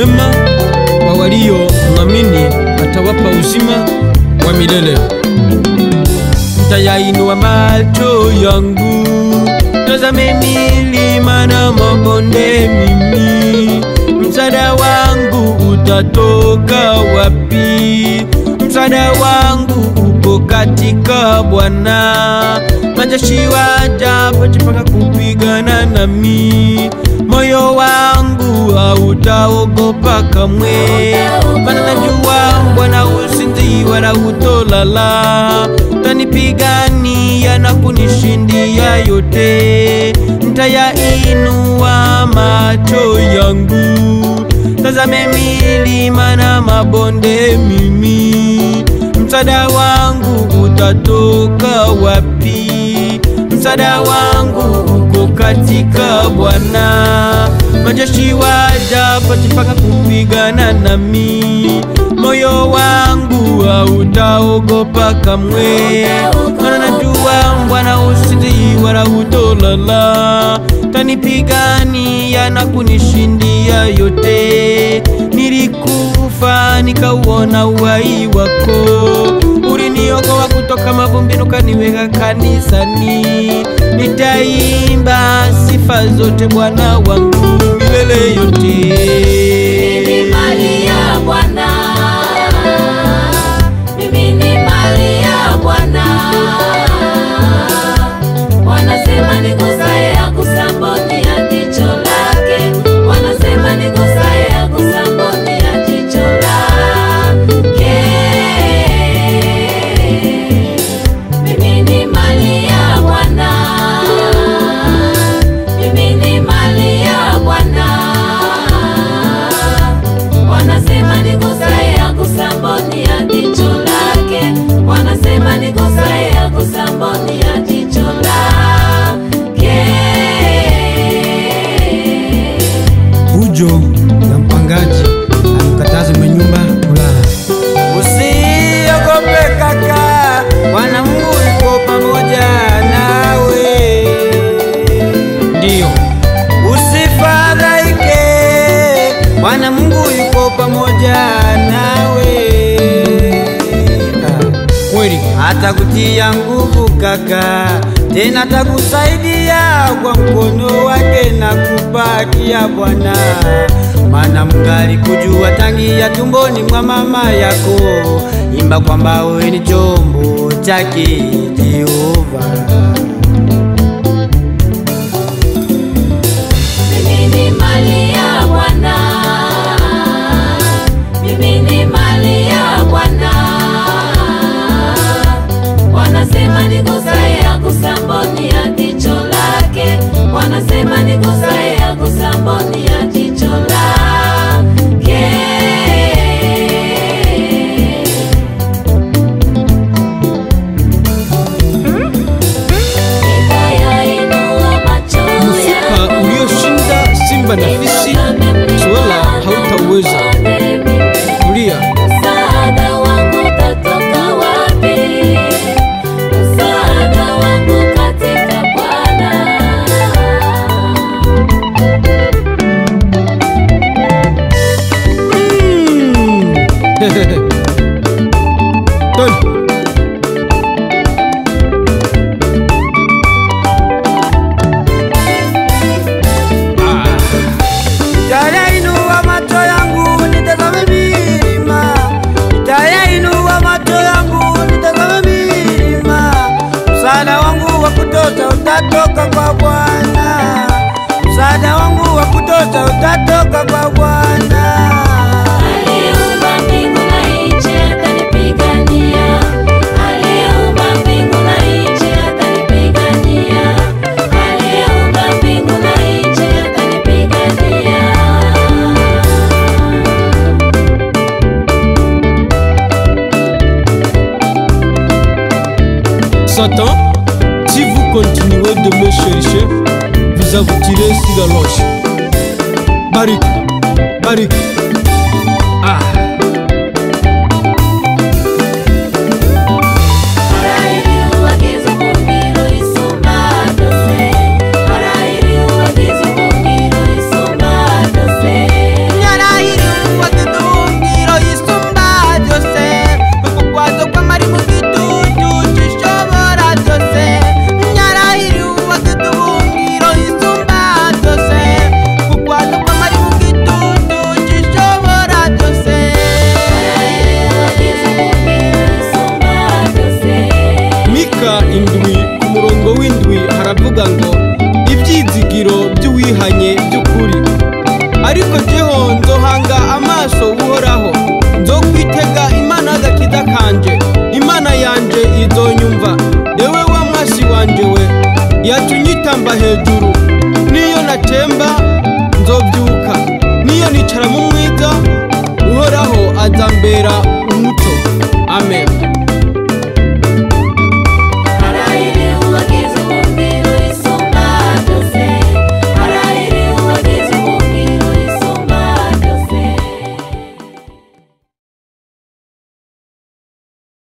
mwema kwa walio mwamini, atawapa uzima wa milele. Nitayainua macho yangu, tazame milima na mabonde, mimi msaada wangu utatoka wapi? Msaada wangu uko katika Bwana. Majeshi wajapojipanga kupigana nami, moyo wangu hautaogopa kamwe, maana najua Bwana usinzi wala hutolala, tanipigania na kunishindia yote. Nitayainua macho yangu, tazame milima na mabonde, mimi msaada wangu utatoka wapi? Msaada wangu uko katika Bwana. Majeshi wajapojipanga kupigana nami, moyo wangu hautaogopa kamwe, maana najua Bwana usinzi wala hutolala, tanipigania na kunishindia yote. Nilikufa nikauona uhai wako, uliniokoa kutoka mavumbini ukaniweka kanisani. Nitaimba sifa zote Bwana wangu milele yote. Mimi ni mali ya Bwana, mimi ni mali ya Bwana. Wanasema nigusaye agusamboni ya jicho lake, wanasema nigusaye agusamboni ya jicho lake. Mimi ni mali ya Bwana, mimi ni mali ya Bwana. Wanasema nigusaye agusamboni ya jicho lake, wanasema nigusaye agusamboni ya jicho lake. Fujo ya mpangaji amkataza mwenye nyumba kulala. Usiogope kaka, Bwana Mungu yuko pamoja nawe. Ndiyo, Usifadhaike, Bwana Mungu yuko pamoja nawe. Ah. kweli atakutia nguvu kaka, tena atakusaidia kwa mkono wake na kupatia Bwana, maana Mungu alikujua tangia tumboni mwa mama yako. Imba kwamba wewe ni chombo chake Jehova. Mimi ni mali ya Bwana, mimi ni mali ya Bwana. Wanasema nigusaye agusamboni ya jicho lake, wanasema nigusaye agusamboni ya jicho lake. Nitayainua macho mfupa yangu ulioshinda simba na fisi, swala hautauweza. Tulia, Msaada wangu utatoka wapi? Msaada wangu katika Bwana. Tony. Ah, Nitayainua macho yangu nitazame milima, nitayainua macho yangu nitazame milima. Msaada wangu wa kutosha utatoka kwa Bwana, msaada wangu wa kutosha utatoka kwa Bwana. Aliyeumba mbingu na nchi atanipigania. Aliyeumba mbingu na nchi atanipigania. Aliyeumba mbingu na nchi atanipigania. Satan, si vous continuez de me chercher, vous vous tirer sur la loge. Barik, Barik. Ah, Thank you. twubahanye by'ukuri ariko jeho nzohanga amaso uhoraho nzokwitega imana y'agakiza kanje imana yanje izonyumva ewe wa mwasi wanje we yatunyitamba hejuru niyo natemba